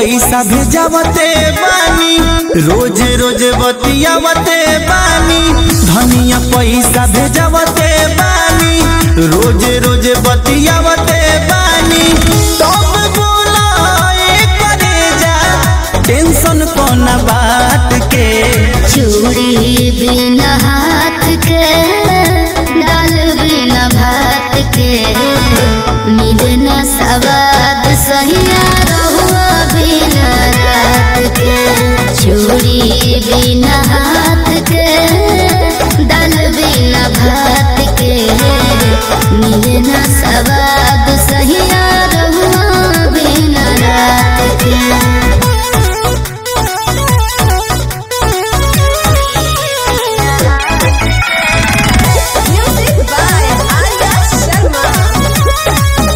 पैसा भेजावते बानी रोज रोज बतियावते बानी धनिया पैसा भेजावते बानी रोज रोज बतियावते बानी तब बोला करे जा टेंशन कोना बात के चूड़ी बिना हाथ के दाल बिना भात के मिलना सवाद सहिया रहुआ बिना रात के चूड़ी बिना हाथ के दाल बिना भात के मिलना सवाद सहिया रहुआ बिना रात के Music by Arya Sharma.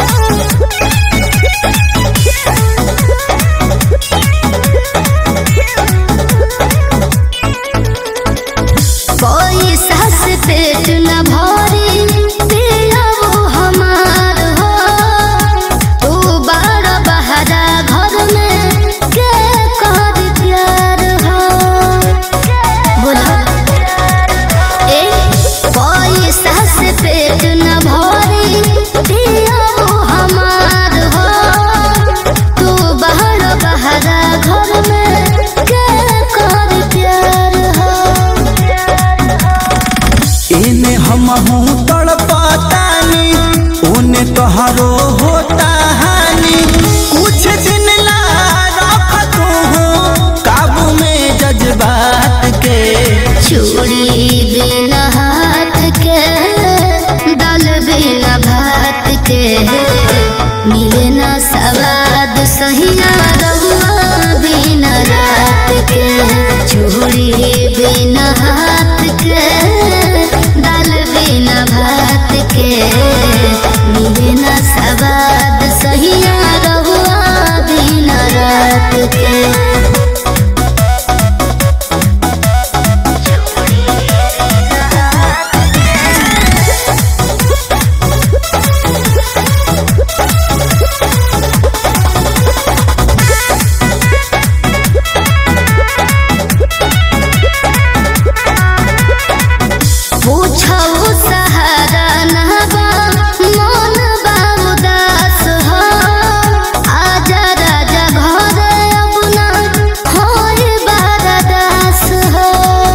कोई सास पेट न भरी पिया वो हमार हो तू बड़ बहरा घर में के कर प्यार हो बोला ए कोई सास पेट न भरी पिया वो हमार हो तू बड़ बहरा घर में के कर प्यार हो एने हम हूँ तड़पतानी ओने तोहरो होता हानि कुछ दिन ला रख तू काबू में जज्बात के चूड़ी बिना हाथ के दाल बिना भात के मिले ना सवाद सहिया रहुआ बिना रात के चूड़ी बिना हाथ के दाल बिना भात के मिले ना सवाद सहिया रहुआ बिना रात के पूछऊ सहारा नहबा मन बा उदास हो आजा राजा घरे अपना होय बरदास हो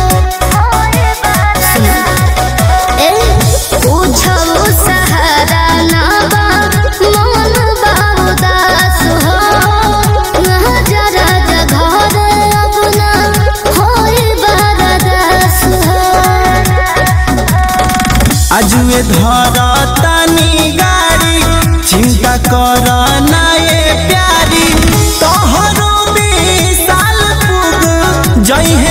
ए पूछऊ सहारा नहबा मन बा उदास हो आजा राजा घरे अपना होय बरदास हो अजुए धरतानी गाड़ी चिंता कर ना ये प्यारी तोहरो विशाल पुग जई